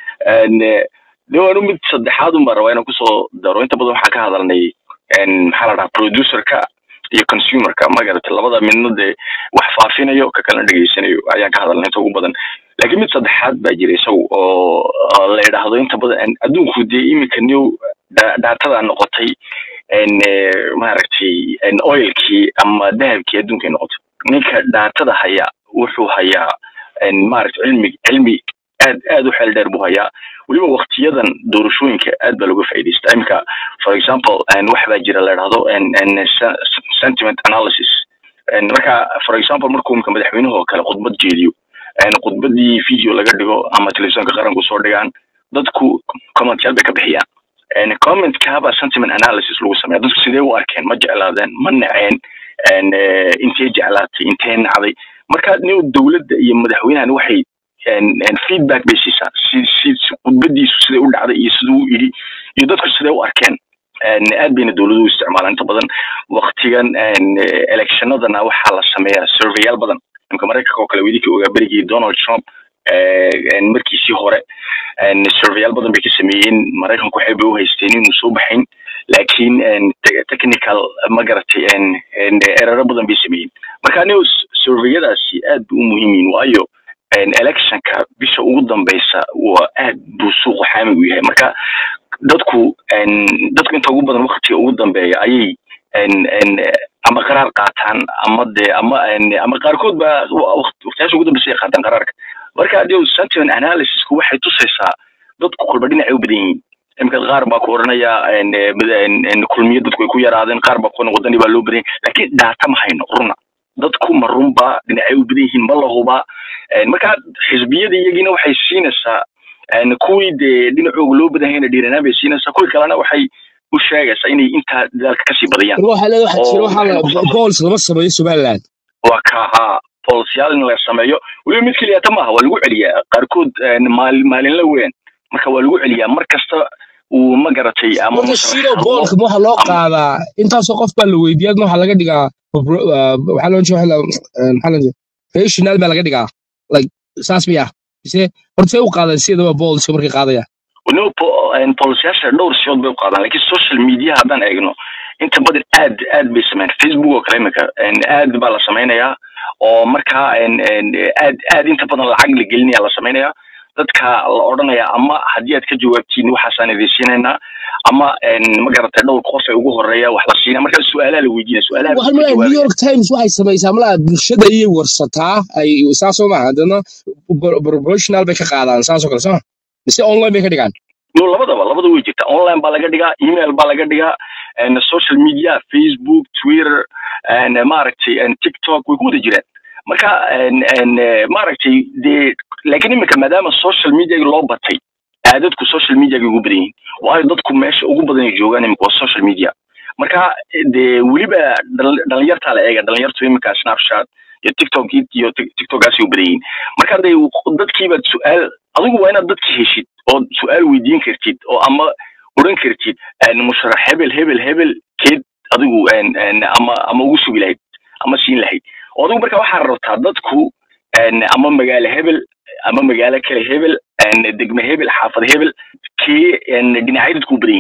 en de wanu mid saddexaad uma raba inaan kusoo daro inta badan waxaan ka hadalnay en maxaa la dhahaa producerka iyo consumerka magarata labada midna dee wax faafinayo ka kalena dhegeysanayo ayaan ka hadalnay inta ugu badan laakiin mid saddexaad baa jira isagu oo oo la yidhaahdo inta badan en adduunku dee iminka new da- daatada noqotay en eh, maaragtay en oilkii ama dahabkii adduunkay noqotay ninka daatada haya wuxuu hayaa en maaragtay cilmi cilmi aad aad u xeel dheer buu hayaa weliba waktiyadan doorashooyinka aad baa looga faa'iidaystaa iminka for example en wax baa jira la yidhaahdo en en se- sentiment analysis en marka for example markuu iminka madaxweynuhu oo kale khudbad jeediyo en khudbadii video laga dhigo ama telefisonka qaranku soo dhigaan dadku commentyaal bay ka bixiyaan en commentkaaba sentiment analysis lagu sameeya dadku sidee u arkeen ma jeclaadeen ma naceen en eh, intee jeclaatay intee nacday marka new dowladda iyo madaxweynahani waxay en en feedback bay siisaa si si si khudbadiisu siday u dhacday iyo siduu u yidhi iyo dadku siday u arkeen en aad bayna dowladuhu u isticmaalaan inta badan waktigan en eh, electionadana waxaa la sameeyaa surveyaal badan imka maraykanka oo kale wedinkii ogaa berigii donald trump eh, en markiisii hore en surveyaal badan bay ka sameeyeen maraykanku waxay bay u haysteen inuu soo baxayn laakiin en te- technical ma garatay en en eraro badan bay sameeyeen marka anigu surveyadaasi aad bay u muhiim yihiin waayo en electionka bisha ugu dambeysa waa aad buu suuqu xaami u yahay marka dadku en dadku inta ugu badan waktiga ugu dambeeya ayay en en ama qaraar qaataan ama de ama en ama qaarkood ba waqtiyaasha ugu dambeysa ay qaataan qaraarka marka adigo sentiment analysisku waxay tusaysaa dadku kolba dhinacay u badan yihiin imika qaar baa ku oranaya en eh, mid- en en kulmiya dadku ay ku yaraadeen qaar baa ku oran wadani baa loo badan yahay laakiin daata ma hayno runa dadku ma runba dhinacay u badan yihiin ma la hubaa En marka xisbiyada iyagiina waxay siinaysaa en kuwii dee dhinacooga loo badan yahayna dhiiranaan bay siinaysaa kuwii kalena waxay u sheegaysaa inay intaa dadaalka kasii badiyaan waxaa leedahay waxaa jira oo waxaa waxay la noqon goals lama sameeyo somaliland waa ka haa bolisiyaal in la sameeyo weliba mid keliya ta maaha waa lagu celiyaa qaarkood en, maal maalinla weyn marka waa lagu celiyaa mar kasta uu ma garatay ama marka masrax shiro hadlo boolka ma waxaa loo ama qaadaa intaasoo qof baa la weydiiyaa ma waxaa laga dhigaa popro- ah, waxaa loo jeeda maxaa loo jeeda rational baa laga dhigaa like saas miya mise horta say u qaadaan sidaba boolska markay qaadayaan no bolisiyaasha dhowr siyood bay u qaadaan laakiin social media haddaan eegno inta badan aad aad bay sameeyaan facebook oo kale imika en, aad baa la sameynayaa oo markaa en, en, aad aad inta badan lacag la gelinaya la sameynayaa dadka la odhanaya ama haddii aad ka jawaabtiin waxaasaan idin siinaynaa ama en, ma garatay dhowr qof ee ugu horeeya wax la siinaya marka su-aalaha la weydiinaya su-aalaha bay waxaan ka malaya new jawaabayaan york times waxay samaysaa malaa bulshada iyay warsataa ay saasoo maaha haddana pro- proportional bay ka qaadaan saasoo kale soo mise online bay ka dhigaan no labadaba labada way jirtaa online baa laga dhigaa email baa laga dhigaa en, social media facebook twitter en, maaragtay en, tiktok way ku wada jiraan marka en, en, eh, maaragtay dee laakiin imika maadaama social media loo batay aadadku social media ugu badan yihiin waayo dadku meesha ugu badan ay joogaan imika waa social media marka dee weliba dhal- dhalinyartaa la eega dhalinyartu imika snapchat iyo tiktok iyo Tik- tiktokaasi u badan yihiin marka dee dadkiibaad su-aal adigu waa inaad dadki heshid oo su-aal weydiin kartid oo ama oran kartid en, musharax hebel hebel hebel keed adigu en, en, ama ama ugu sugi lahayd ama siin lahayd oo adigu marka waxaa rabtaa dadku en, ama magaalo hebel ama magaalo kale hebel en, degme hebel xaafad hebel kee en, dhinacyo dadku u badan yihiin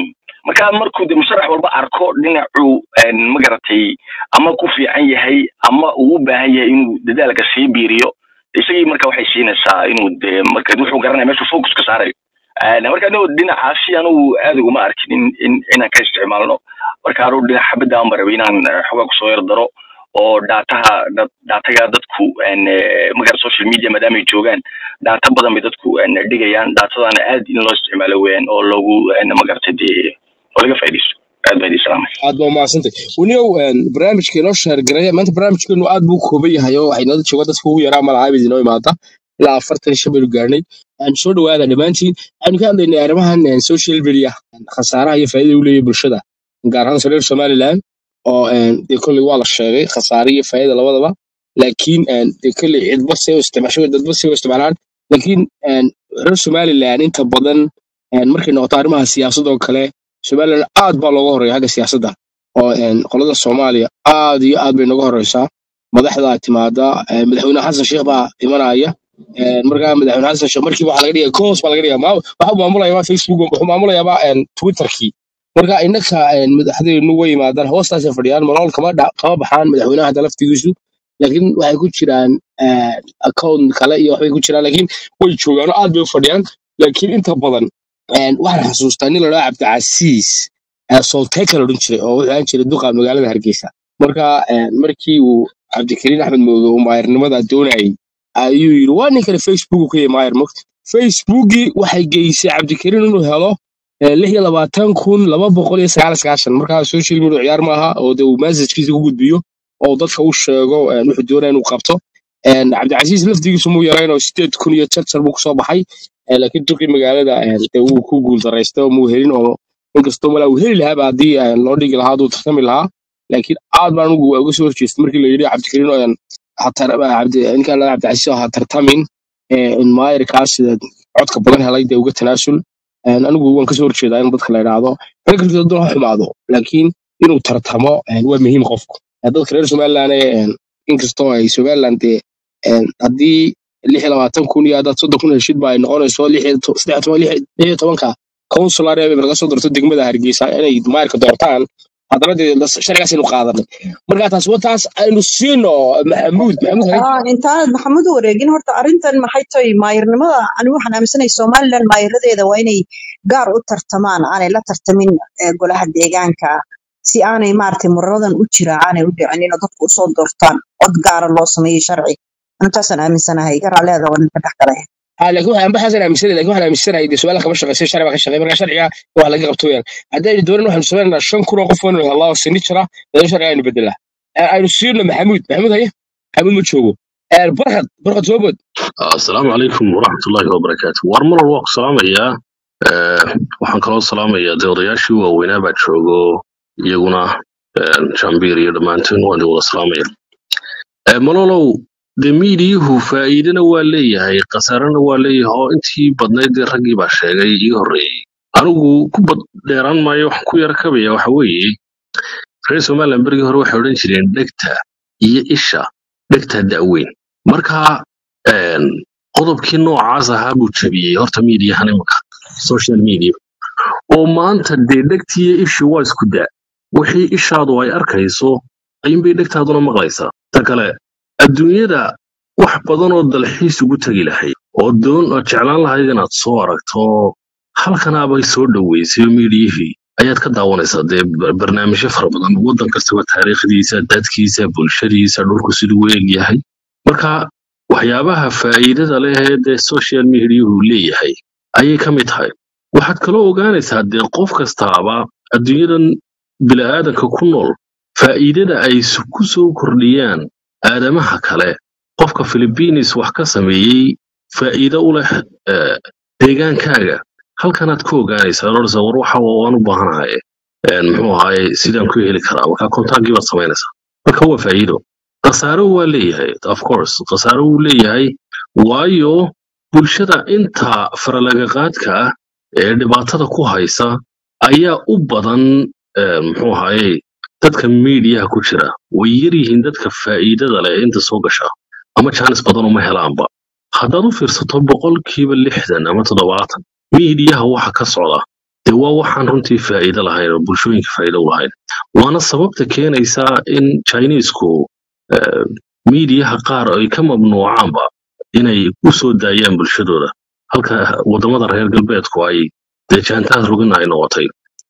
marka markuu de musharax walba arko dhinacuu een, ma garatay ama ku fiican yahay ama uu u baahan yahay inuu dadaalka sii biiriyo isagii marka waxay siinaysaa inuu de marka wuxuu garanaya meeshuu focus ka saarayo Een, marka anigu dhinacaasi anigu aad uguma arkin in in inaan ka isticmaalno marka anigu dhinac xabadda aan rabay inaan eh, xogaa kusoo yar daro oo daataha da- daataga dadku een, eh, magara social media maadaama ay joogaan daata badan bay dadku een, dhigayaan daatadana aad in loo isticmaalo weeyaan oo loogu een, magarata dee oo laga faa'iidaysto aad baa idin salaamay aad baa umahadsantay weligow barnaamijka inoo sheergaraya maanta barnaamijkeenu aad buu u kooban yahay oo waxay nala jooga dadka ugu yaraa malacaabid inoo imaata ilaa afartan iyo shan baynu gaarnay aan soo dhawaada dhammaantiin waxaynu ka hadlaynay arrimahan eh, social media khasaaraha iyo faa'iidada u leeyahay bulshada gaar ahaan reer somaliland oo eh, dee kolley waa la sheegay khasaare iyo faa'iida labadaba laakiin eh, dee kolley cidba see u isticmaasho dadba see u isticmaalaan laakiin eh, reer somaliland inta badan eh, markay noqoto arrimaha siyaasadda oo kale somaliland aad baa looga horeeya xagga siyaasadda oo een, qolada soomaaliya aad iyo aad bay nooga horeysaa madaxda timaada een, madaxweyne xasan sheekh baa imanaya een, markaa madaxweyne xasan sheekh markiiba waxaa laga dhigaya koos baa laga dhigaya ma waxuu maamulayaa facebook wuxuu maamulayaaba een, twitterkii marka innaka een, madaxdeenu way yimaadaan hoostaasay fadhiyaan malool kama dha- kama baxaan madaxweynaha hadda laftigiisu laakiin waxay ku jiraan een, account kale iyo waxbay ku jiraan laakiin way joogaan oo aad bay u fadhiyaan laakiin inta badan een, waxaan xasuustaa nin la dhaha cabdicasiis ee solteka la odhan jiray oo wuxuu ahaan jiray duqa magaalada hargeysa marka een, markii uu cabdikariin axmed mooge uu maayarnimada doonayay ayuu yidhi waa ninkani facebook uu ka yahay maayar mogta facebookii waxay geysay cabdikariin inuu helo eh, lix iyo labaatan kun laba boqol iyo sagaal iyo sagaashan markaa social media ciyaar maaha oo de uu messagkiisa ku gudbiyo oo uu dadka u sheego een, wuxuu doonaya inuu qabto een, cabdicasiis laftigiisu muu yarayn oo sideed kun iyo jarjar buu kusoo baxay eh, laakiin duqii magaalada een, dee wuu ku guuldaraystay oo muu helin oo inkastoo malaa uu heli lahaaba haddii een, loo dhigi lahaa hadduu tartami lahaa laakiin aad baan ugu uga soo horjeestay markii la yidhi cabdikariin oo een, ha tar- cabdi ninkaan la cabdicasiis oo ha tartamin ee, in maayarkaas sida codka badan helay dee uga tanaasul Een, anigu waan kasoo horjeedaa in dadka la idhaahdo fikirkiisa hadduu ha xumaado laakiin inuu tartamo een, waa muhiim qofku Ee, dadka reer somaliland ee, een, inkastoo ay somaliland dee een, haddii lix iyo labaatan kun iyo haddaad soddon kun heshid ba ay noqonayso lix iyo to- saddex iyo toban lix lix iyo tobanka consular ee laga soo doorto degmada hargeysa inay maayarka doortaan haddana dee las- sharcigaas aynu qaadanay marka taas waa taas aynu siino maxamuud maxamuud hay Ah, intaanad maxamuud u wareegin horta arrintan maxay tahay maayirnimada ani waxaan aaminsanahay somaliland maayiradeeda waa inay gaar u tartamaan aanay la tartamin eh, golaha deegaanka si aanay maaragtay muraradan u jira aanay u dhicin inay dadku usoo doortaan cod gaara loo sameeyo sharci intaasaan aaminsanahay garaa leeda waa ninka dhex galay ها لكن waxaan baxasan aaminsanay laakiin waxaan aaminsanahay dee su'aalaha kama shaqeysay sharci baa ka shaqeey marka sharciga wax laga qabto weeyaan haddaynu dooran waxaanu samaynaynaa shan kun oo qof oo inuu helaa oo sini jira dee sharciga aynu bedelaa Ee, aynu siino maxamuud maxamuud haye maxamuud ma joogo Ee, barkad barkad soo bood asalaamu calaykum waraxmatullaahi wabarakaatu war marar waa ku salaamayaa Eh, waxaan kaloo salaamayaa dee odayaashii waaweynaa baa joogo iyaguna eh, jambiir iyo dhammaantiin waan idin wada salaamaya Eh, malolow dee miidiyuhu faa'iidana waa leeyahay khasaarana waa leeyahay oo intii badnayd dee raggii baa sheegay ii horreeyey anigu ku bad dheeraan maayo waxaan ku yara kabaya waxa weeye reer somaliland berigii hore waxay odhan jireen dhegta iyo isha dhegta da'weyn marka een, qodobkii noocaas ahaa buu jabiyey horta miidiyahan imanka social media oo maanta dee dhegtiiyo ishii waa isku daa wixii ishaadu ay arkayso ayuunbay dhegtaaduna maqlaysaa ta kale adduunyada wax badan oo dalxiis ugu tegi lahayd oo doon oo jeclaan lahayd inaad soo aragto halkanaabay soo dhoweysay oo miidiyihii ayaad ka daawanaysaa dee bar- barnaamijyo fara badan waddan kastaba taariikhdiisa dadkiisa bulshadiisa dhulku siduu u eg yahay marka waxyaabaha faa'iidada leh ee dee social mediahu leeyahay ayay ka mid tahay waxaad kaloo ogaanaysaa dee qof kastaaba adduunyadan bila'aadanka ku nool faa'iidada ay s- ku soo kordhiyaan aadamaha kale qofka philippines wax ka sameeyey faa'iido u leh eh, deegaankaaga halkanaad ku ogaanaysaa odhanaysaa war waxa waan u baahanahay een, muxuu ahaaye sidaan ku heli karaa marka kontaagii baad samaynaysaa marka waa faa'iido khasaaro waa leeyahay of course khasaaro wuu leeyahay waayo bulshada inta faralagaqaadka ah ee dhibaatada ku haysa ayaa u badan eh, muxuu ahaaye dadka miidiyaha ku jira way yar yihiin dadka faa'iidada leh inta soo gasha ama jaanis badan uma helaanba haddaad u fiirsato boqolkiiba lixdan ama toddobaatan miidiyaha waxa ka socda dee waa waxaan runtii faa'iido lahayn oo bulshooyinka faa'iido u lahayn waana sababta keenaysa in chinesku eh, miidiyaha qaar ay ka mamnuucaanba inay u soo daayaan bulshadooda halka wadamada reer galbeedku ay dee jaantaad rogin ay noqotay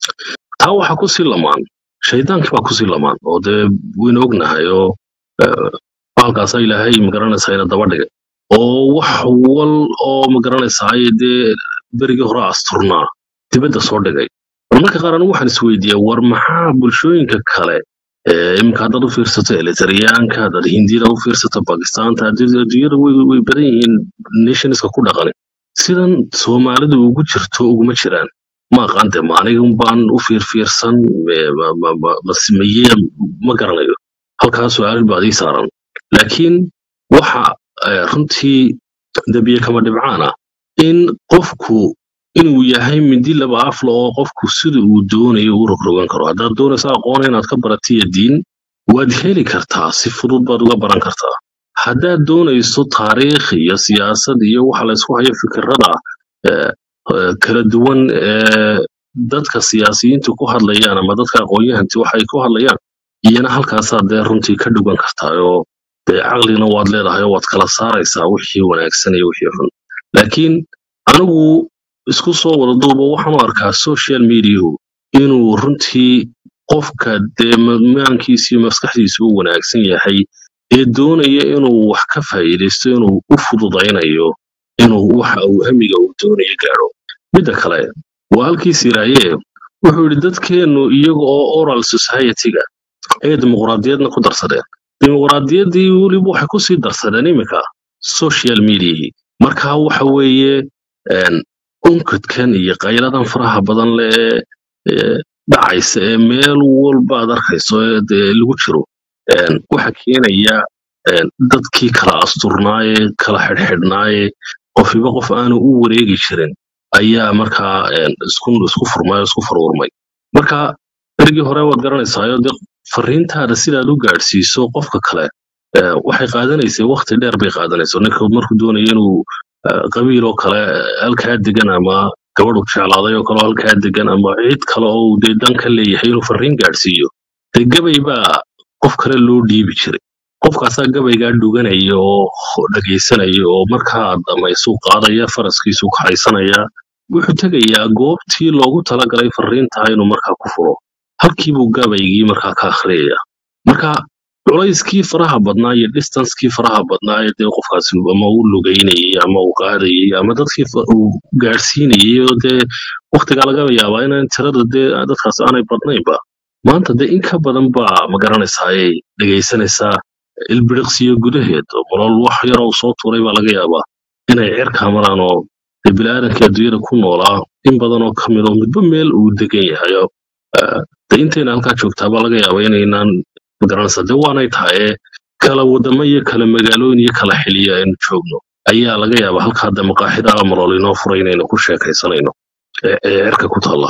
taa waxaa ku sii lamaan shaydaankii baa kusii lamaan oo dee waynu ognahay oo eh, bahalkaasa ilaahay magaranaysaa ina daba dhigay oo wax wal oo magaranaysaa dee berigii hore asturnaa dibadda soo dhigay marmarka qaar anigu waxaan isweydiiyaa war maxaa bulshooyinka kale ee iminka haddaad u fiirsato elitariyaanka haddaad hindiyada u fiirsato bakistaanta haddii adduunyada way way badan yihiin nationska ku dhaqan sidan soomaalidu ugu jirto uguma jiraan ma aqaan de maanigan baan u fiirfiirsan me- ma- ma- ma- masimeye ma garanayo halkaa su-aal baad ii saaran laakiin waxa eh, runtii dabiye kama dhibcaan ah in qofku inuu yahay mindi laba afla oo qofku sida uu doonayo u rogrogan karo haddaad doonayso aqoon inaad ka baratiya diin waad heli kartaa si fudud baad uga baran kartaa haddaad doonayso taariikh iyo siyaasad iyo waxa laysku hayo fikirada eh, eh, kala duwan ee dadka siyaasiyiintu ku hadlayaan ama dadka aqoon-yahanti waxay ku hadlayaan iyana halkaasaad dee runtii ka dhugan kartaa oo dee caqligana waad leedahay oo waad kala saaraysaa wixii wanaagsan iyo wixii xun laakiin anigu isku soo wada duuba waxaan u arkaa social mediahu inuu runtii qofka dee maankiisa iyo maskaxdiisa u wanaagsan yahay ee doonaya inuu wax ka faa'iidaysto inuu u fududaynayo inuu waxa uu hamiga uu doonayo gaadho midda kale waa halkii siraaye wuxuu yidhi dadkeennu iyaga oo oral society-ga ayay dimuqraadiyadna ku darsadeen dimuqraadiyaddii weliba waxay kusii darsadeen iminka social mediahii marka waxa weeye een, unkadkan iyo qayladan faraha badan leh ee ee dhacaysa ee meel walba aad arkayso ee dee lagu jiro een, waxa keenaya een, dadkii kala asturnaaye kala xidhxidhnaaye qofiba qof aanu u wareegi jirin ayaa markaa een, isku isku furmay oo isku farurmay marka berigii hore waad garanaysaa de fariintaada sidaad u gaadhsiiso qofka kale eh, waxay qaadanaysay waqti dheer bay qaadanaysa ninka markuu doonaya inuu eh, qabiil oo kale eh, halkaa degan ama gabadhu jeclaaday oo kale oo halkaa degan ama cid kale oo uu dee dan ka leeyahay inuu fariin gaadhsiiyo dee gabay baa qof kale loo dhiibi jiray qofkaasaa gabaygaa dhuganaya oo dhegaysanaya oo markaa dhammaysuu qaadaya faraskiisuu kaxaysanaya wuxuu tegayaa goobtii loogu talagalay fariintaa inuu markaa ku furo halkiibuu gabaygii markaa ka akhriyaya marka culayskii faraha badnaa iyo distancekii faraha badnaa ee dee qofkaasi ama uu lugaynayay ama uu qaadayay ama dadkii fa- uu gaadhsiinayay oo dee waqtigaa laga yaabaa inaan tirada dee dadkaas aanay badnaynba maanta dee in ka badan baa ma garanaysaa ayay dhegaysanaysaa ilbiriqsiyo gudaheed oo nolol wax yar oo soo tuuray baa laga yaabaa inay cirkaa maraan oo dee biniaadamkii adduunyada ku noolaa in badan oo ka mid oo midba meel uu degan yahay oo eh, dee intayna halkaa joogtaa baa laga yaabaa inaynaan magaranaysaa dee waanay tahay ee kala wadamo iyo kala magaalooyin iyo kala xiliya aynu joogno ayaa laga yaabaa halkaa dee maqaaxida amalool inoo furay inaynu ku sheekaysanayno ee ee cirka ku taalla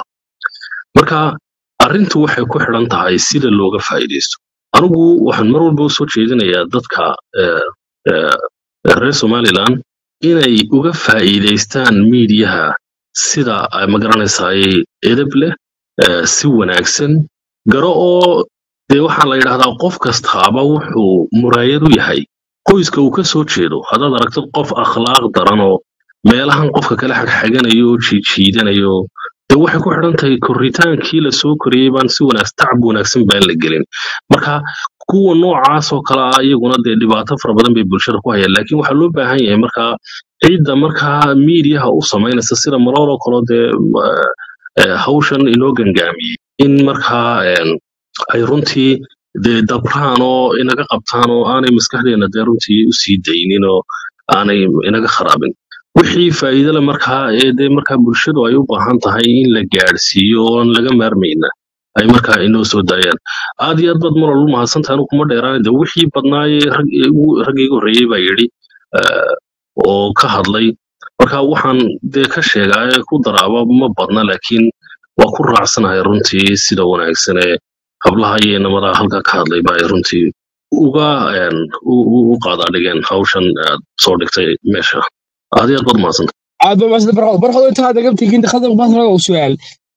marka arrintu waxay ku xidhan tahay sida looga faa'iidaysto anigu waxaan mar walba usoo jeedinayaa dadka eh, eh, reer somaliland inay uga faa'iidaystaan miidiyaha sida ay magaranaysaay edeb leh eh, si wanaagsan garo oo dee waxaa la yidhahdaa qof kastaaba wuxuu muraayad u yahay qoyska uu ka soo jeedo haddaad aragtid qof akhlaaq daran oo meelahan qofka kale xagxaganayo oo jiijiidanayo dee waxay ku xidhan tahay korritaankii la soo koriyey baan si wanaagsan tacab wanaagsan baan la gelin marka kuwa noocaas oo kale ah iyaguna dee dhibaato fara badan bay bulshada ku hayaan laakiin waxaa loo baahan yahay markaa cidda markaa miidiyaha u samaynaysa sida malool oo kale dee eh, eh, hawshan inoo gangaamiyey in markaa em, ay runtii dee dabraan oo inaga qabtaan oo aanay maskaxdeena dee runtii u sii daynin oo aanay inaga kharaabin wixii faa'iidole markaa ee dee markaa bulshadu ay u baahan tahay in la gaadhsiiyo oon laga maarmayna ay markaa inoo soo daayaan aad iyo aad baad mar walba mahadsantahay anigu kuma dheeraan de wixii badnaayee rag igu- ragga iga horreeyey baa yidhi eh, oo ka hadlay marka waxaan dee ka sheegaa ee ku daraaba ma badna laakiin waa ku raacsanahay runtii sida wanaagsan ee hablaha iyo inamada halka ka hadlay ba ay runtii uga een, u u- u qaadaadhigeen hawshan aad soo dhigtay meesha aad iyo aad baad mahadsantahay aad baa maasanta barxood barxood inta hadda gabtigiin khadar baasna oo su'aal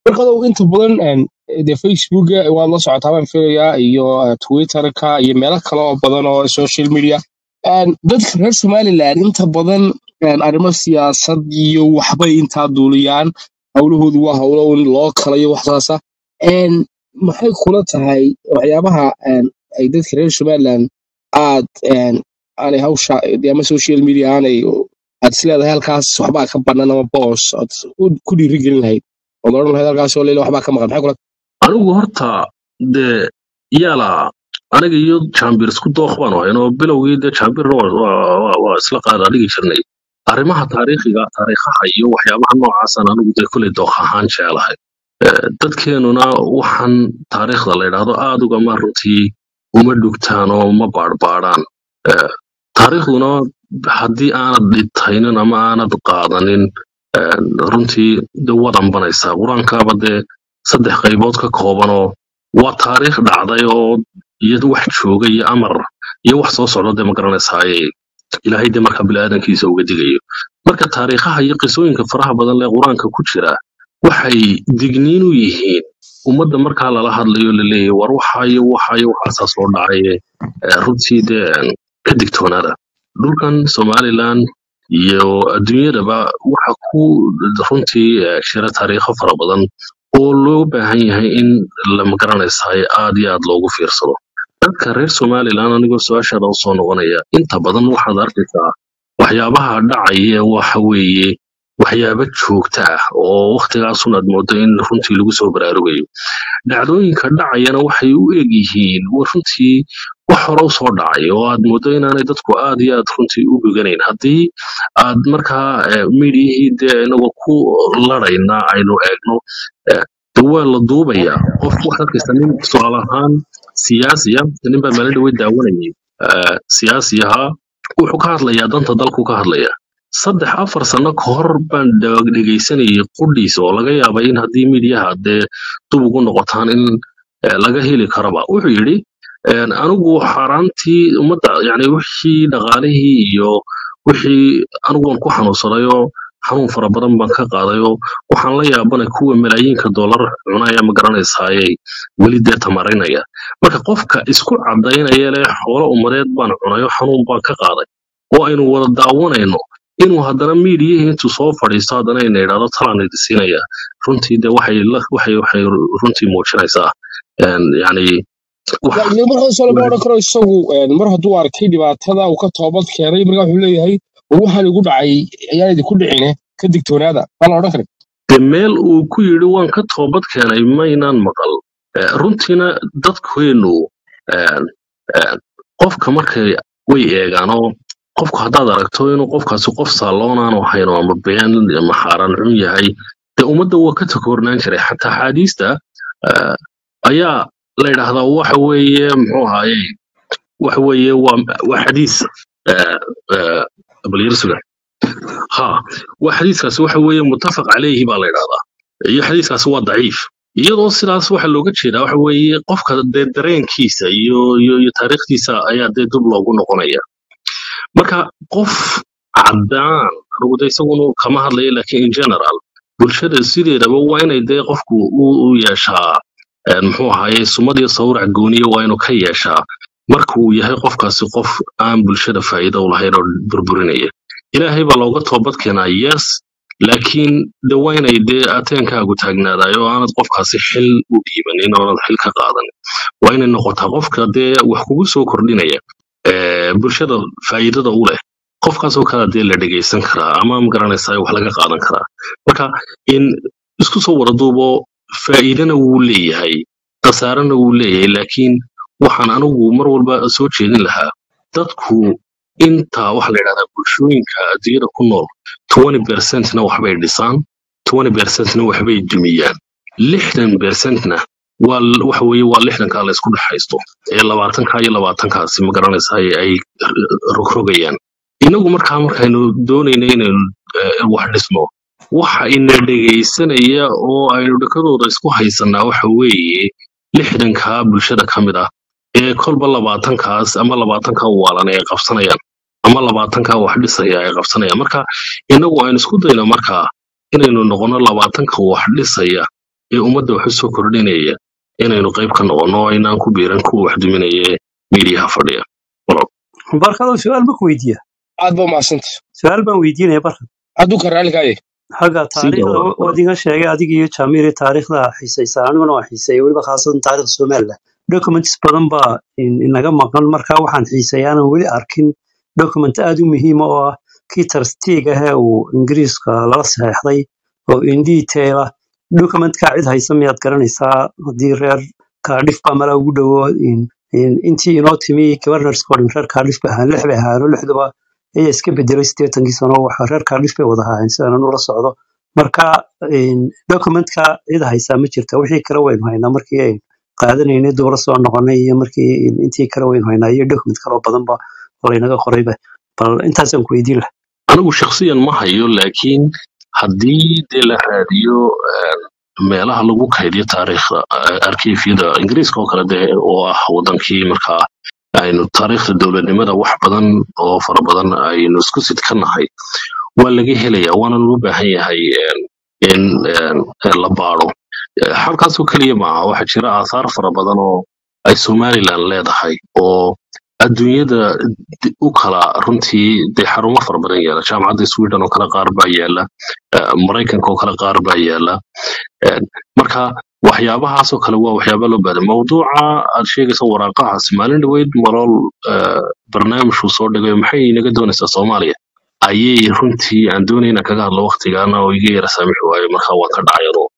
markadow inta badan een, dee facebooka waad la socotaa baan filayaa iyo eh, twitterka iyo meelo kale oo badan oo social media Een, dadka reer somaliland inta badan een, arrimo siyaasad iyo waxbay intaa duuliyaan howlahoodu waa howlo un loo kala iyo wax saasa Een, maxay kula tahay waxyaabaha een, ay dadka reer somaliland aad een, aanay hawsha dee ama social media aanay aad isleedahay halkaas waxbaa ka banan ama boos aad u- ku dhiirigelin lahayd ood odhan lahayd halkaas oo leila waxbaa ka maqan maxay kula anigu horta dee yaala aniga iyo jambir isku dooq baan ahayn oo bilowgii dee jambirna waa waa- waa- waa isla qaada dhigi jirnay arrimaha taariikhiga taariikhaha iyo waxyaabaha noocaasaan anigu dee kuley dooq ahaan jeclahay Eh, dadkeenuna waxaan taariikhda la yidhaahdo aad ugama runtii uma dhugtaan oo ma baadhbaadhaan Eh, taariikhduna haddii aanad dhitaynin ama aanad qaadanin eh, runtii de wadan banaysaa qur-aankaaba dee saddex qaybood ka kooban oo waa taariikh dhacday oo iyo wax jooga iyo amar iyo wax soo socda dee ma garanaysaaye ilaahay dee marka biniaadankiisa uga digayo marka taariikhaha iyo qisooyinka faraha badan lee qur-aanka ku jira waxay digniin u yihiin ummadda markaa lala hadlayo laleeyahy war waxaayo waxaayo waxaasaa soo dhacaye eh, runtii dee een, ka digtoonaada dhulkan somaliland iyo adduunyadaba waxa ku runtii eh, jira taariikho fara badan oo loo baahan yahay in la magaranaysaay aad iyo aad loogu fiirsado dadka reer somaliland anigoo su-aashaada usoo noqonaya inta badan waxaad arkaysaa waxyaabaha dhacaya waxa weeye waxyaaba joogta ah oo waktigaasun aad moodo in runtii lagu soo baraarugayo dhacdooyinka dhacayana waxay u eg yihiin wa runtii wax hore u soo dhacay oo aad moodo inaanay dadku aad iyo aad runtii u dhuganayn haddii aad markaa eh, midiyihii dee inagoo ku ladhayna aynu eegno eh, de waa la duubayaa qof waxaad arkaysaa nin tusaale ahaan siyaasiya nin baa maalin dhawey daawanayay eh, siyaasi ahaa wuxuu ka hadlayaa danta dalku ka hadlaya saddex afar sano ka hor baan dha- dhegaysanayay qudhiisa oo laga yaabay in haddii midiyaha dee dub ugu noqotaan in eh, laga heli karaba wuxuu yidhi een, anigu xaaraantii ummadda yani wixii dhaqaalihii iyo wixii anigu waan ku xanuunsadayoo xanuun fara badan baan ka qaadayoo waxaan la yaabanay kuwa malaayiinka dollar cunaya ma garanaysaaye weli dee tamarinaya marka qofka isku cadaynaya leh xoolo ummadeed baan cunayo xanuun baan ka qaaday oo aynu wada daawanayno inuu haddana miidiyihii intuu soo fadhiisto haddana ina idhahdo talaan idi siinaya runtii de waxay la- waxay waxay runtii muujinaysaa een, yani wax Laakiin markaas lama odhan karo isagu een, mar hadduu arkay dhibaatada uu ka toobad keenay markaa wuxuu leeyahay war waxaan igu dhacay ayaan idinku dhicine ka digtoonaada maa la odhan karin de meel uu ku yidhi waan ka toobad keenay maynaan maqal Eh, runtiina dadkeennu een, een, qofka markay way eegaanoo qofku haddaad aragto inuu qofkaasi qof saaloonaanu ahayn oo ama been ama xaaraan xun yahay de ummadda waa ka takoornaan jiray xataa axaadiista eh, ayaa la yidhaahdaa waxa weeye muxuu ahaaye waxa weeye waa waa xadiis eh, eh, balyarsuga ha waa xadiiskaasi waxa weeye muttafaq calayhi baa la yidhahdaa iyo xadiiskaasi waa daciif iyadoo sidaas waxa looga jeedaa waxa weeye qofka dee dareenkiisa iyo iyo iyo taariikhdiisa ayaa dee dub loogu noqonaya marka qof caddaan anigu de isagunu kama hadlayo laakiin in general bulshada sideedaba waa inay dee qofku u u yeeshaa een, muxuu ahaye sumad iyo sawrac gooniya waa inuu ka yeeshaa marka uu yahay qofkaasi qof aan bulshada faa'iido u lahayn oo burburinaya ilaahay baa looga toobad keenaa yes laakiin de waa inay dee ateenkaagu taagnaadayo oo aanad qofkaasi xil u dhiibanin oonad xil ka qaadanin waa inay noqotaa qofka dee wax kugu soo kordhinaya ee, bulshada faa'iidada u leh qofkaasoo kale dee la dhegaysan karaa ama magaranaysaa wax laga qaadan karaa marka in isku soo wada duubo faa'iidana wuu leeyahay khasaarana wuu leeyahay laakiin waxaan anigu mar walba soo jeedin lahaa dadku inta waxa la yidhahdaa bulshooyinka adduunyada ku nool 20 na waxbay dhisaan 20 na waxbay dumiyaan lixdan percentna waa l- waxa weeye waa lixdankaa la isku dhexaysto ee labaatankaa iyo labaatankaasi ma garanaysa ay ay rogrogayaan inagu markaa markaynu doonayna inaynu eh, wax dhisno waxa ina dhegaysanaya oo aynu dhakadooda isku haysanaa waxa weeye lixdankaa bulshada ka mid ah ee kolba labaatankaas ama labaatankaa waalan ay qabsanayaan ama labaatankaa wax dhisaya ay qabsanayaan marka inagu aynu isku dayno markaa inaynu noqono labaatanka wax dhisaya ee ummadda wax u soo kordhinaya inaynu qayb ka noqonno oo aynaan ku biiran kuwa wax duminaya ee miidiyaha fadhiya Walaal. barkado su-aal ma ku weydiiya aad ba mahadsanta su-aal baan weydiinaya barkad hadduu ka raalli kaaya xagga sii taariikhda dhawaad waad iga sheegay adiga iyo jaamiri taariikhda xiisaysa aniguna waan xiiseeya weliba khaasatan taariikhda somaliland documents badan baa in- inaga maqan marka waxaan xiiseeya aanan weli arkin document aad u muhiima oo ah kii tarstiig ah ee uu ingiriiska lala saxeexday oo in detail ah documentka cid haysa miyaad garanaysaa haddii reer kaadhif baa mala ugu dhowo in- in- intii inoo timi governors coding reer kaadhif bay ahaan lix bay ahaano lixduba ayaa iska bedelay sideetankii sano waxa reer kaadhif bay wada ahaayeen sidaan ula socdo marka in documentka cid haysaa ma jirta wixii kale waynu haynaa markii ay qaadanaynay dubla soo noqonay iyo markii in- intii kale waynu haynaa iyo document kaloo badanba oo laynaga qorayba bal intaasaan ku weydiin lahaa anigu shakhsiyan ma hayo laakiin haddii dee la raadiyo een, meelaha lagu kaydiyo taariikhda eh, arkiifyada ingiriiska oo kale dee oo ah wadankii markaa aynu taariikhda dowladnimada wax badan oo fara badan aynu isku sidkanahay waa laga helaya waana loo baahan yahay een, in een, la baaro Eh, halkaasoo keliya maaha waxaa jira aasaar fara badan oo ay somaliland leedahay oo adduunyada di- u kala runtii dee xarumo fara badan yaala jaamacadda sweden oo kale qaar baa yaala eh, maraykanka oo kale qaar baa yaala Eh, marka waxyaabahaasoo kale waa waxyaaba loo baahan mawduuca aad sheegaysa waraaqahaas maalin dhaweyd malool eh, barnaamijku soo dhigay maxay inaga doonaysaa soomaaliya ayay runtii aan doonay inaan kaga hadlo waqtigaana oo iga yara saamixi waayo marka waan ka dhacay anuu